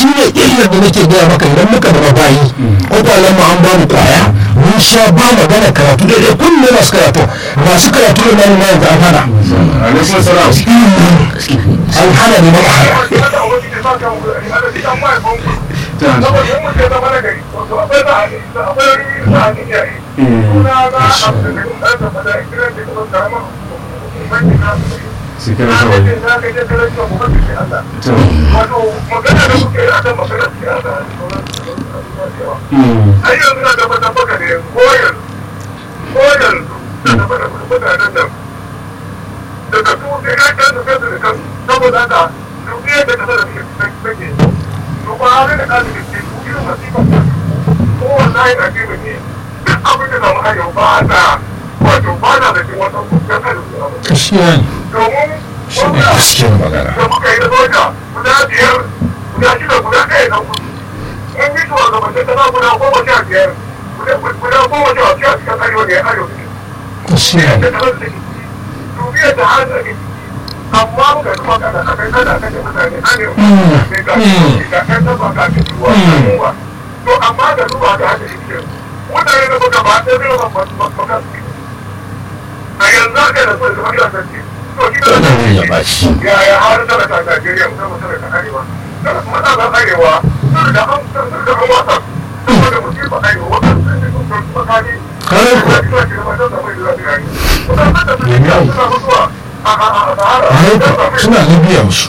shi ne illar da nake gaya maka idan muka zama bayi kwakwalen mu an ba mu kwaya mun sha ba magana karatu daidai kunne masu karatu masu karatu da nan ma yanzu an hana alaikum salam an hana ne maka hana sai kana kawai to magana da kuke a kan maganar siyasa da sauran mm, ai yanzu na tabbatar maka ne koyar koyar da tabbatar mutanen nan daga su sai na kan da da kan saboda haka duk yadda ka sanar da take to ba har da kan da ke su irin masifa ko wallahi da ke ne duk abin da zama hayo ba na wato ba na da cin wata kuka kan su gaskiya ne domin shi ne gaskiyar magana da muka yi da soja guda biyar guda shida guda ɗaya na kudu mun yi tuwa ga mace ta guda goma sha biyar guda goma sha biyar cikin arewa da ya arewa gaskiya ne da ta rasa dubiyar da har da ke amma muka kuma kada a kai kada kashe mutane arewa ne ga ga kan taba ga ke tuwa ba to amma da duba da haka yake mutane da suka ba ɗaya zai ba ba a yanzu haka da so da kuma da sarki to shi da wannan ne ya bashi yaya har talaka Najeriya musamman talaka arewa daga kuma tsakan arewa sun da an sun da an wasa saboda musibar arewa wannan sun da sun kuma kani Kare ku. suna libya su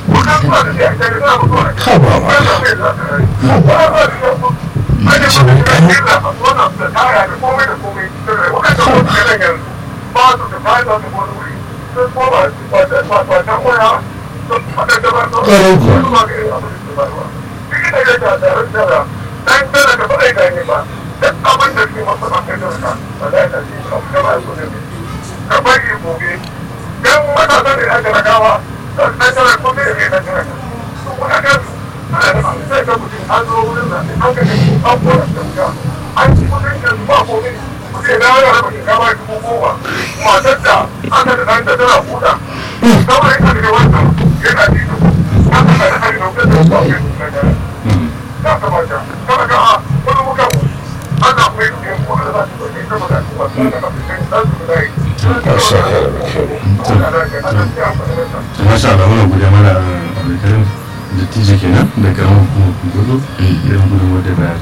ka bari gobe dan matasa ne aka ragawa don an tara ko ne ne na tara to kuma kan ana da sai ka mutum an zo wurin nan an ka ne an fara tsaka an ci kudin da ba ko ne sai da ya raba ka ba ki goma matar da aka da dan da tana huda kawai ka da wannan yana ji to aka da hari da da ba ke da ya kamata kada ka wani muka ana mai ne ko da ba su ne kuma da kuma da ba su ne da su da masha Allah da kyau to masha Allah muna godiya mana alƙalin dattijo kenan da karamar hukumar gudu irin gudun wadda bayar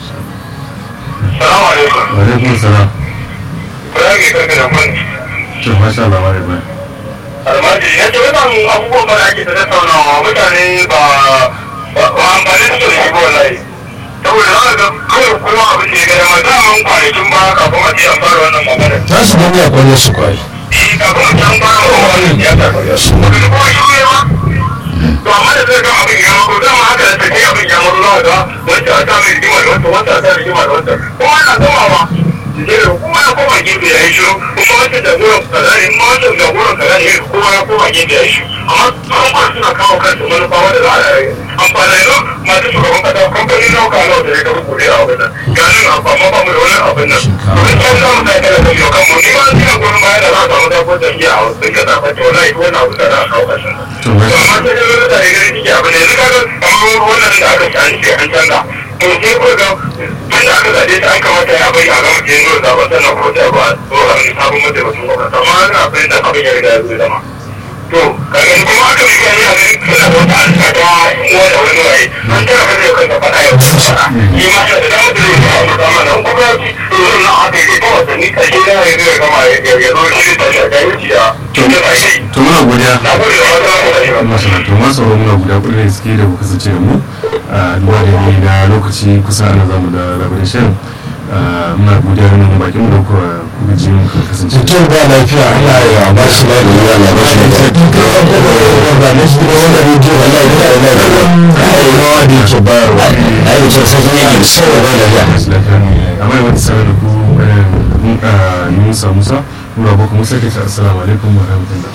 Salamu alaikum. wa alaikum salam Rage kanka da kwanci. to masha Allah wa alaikum Almaji, ya ce wannan abubuwan ba da ake ta tattaunawa mutane ba ba amfani da su da shi ba wallahi. Saboda za ka ga kawai kuma abin da ya gada ma daman kwanakin ba kafin a ce an fara wannan magana. za su gani a kwanar su kwai Eh, kafin a ce an fara wannan siyasa. kwanar su Wanda da kuma shi ne ba. To amma da zai ga abin ya mako dama haka da take abin ya mako za ka ga wacce a sa mai rigima da wacce wacce a sa rigima da wacce. Kuma ana gamawa. Jere kuma ya koma gefe ya yi shiru kuma wancan jagoran kaza ne kuma wancan jagoran kaza ne kowa ya koma gefe ya yi shiru amma an ba suna kawo kansu manufa wanda za a yi amfani da masu shugaban kasa kamfanin nauka nawa da ya ga rubuce a abin nan ganin amma ba mu da wani abin nan domin can za mu sa kala da yau kanmu ni ma ina gurin baya da za a samu zafin jam'iyya a wasu ka zaɓa ta wani aiki wani abin da za a kawo ƙarshen To, to amma sai da wani tare gani ciki abin da yanzu kaga kamar wannan da aka ci an ce an canza to sai ko ga tun da aka zaɓe ta an kamata ya bai a gama ke yin zaɓen sannan ko ta ba tsohon sabon mataimakin gwamnati amma ana fahimta abin ya riga ya zo zama to kaga kuma aka bi gani a gani suna da wata alƙa ta uwa da wani waye an tara ka zai kanka faɗa ya kuma faɗa ni ma da dama da zai kawo maka mana in kuma ya ci to na haka yake ta wasanni ƙarshe na ya zai gama ya zo shi ta shaƙa ya ci ya cutar a kai to muna godiya na gode da wata wata shi ba masha Allah to masu sauraro muna guda kuɗi da suke da ku kasance da mu a duba da ni na lokaci kusa ana zamu da labarin shirin muna godiya da nan bakin mu da kuka kuka ji mu kuka kasance mutum ba lafiya Allah ya ba shi lafiya ya ba shi lafiya ba ne shi da wannan rediyo wallahi da Allah ya ba ai rawa da yake bayarwa ai da sai sai yake sai ba lafiya masu lafiya ne amma yawan sanar da ku Yunusa Musa Nura Boko Musa ke ta assalamu alaikum wa rahmatullah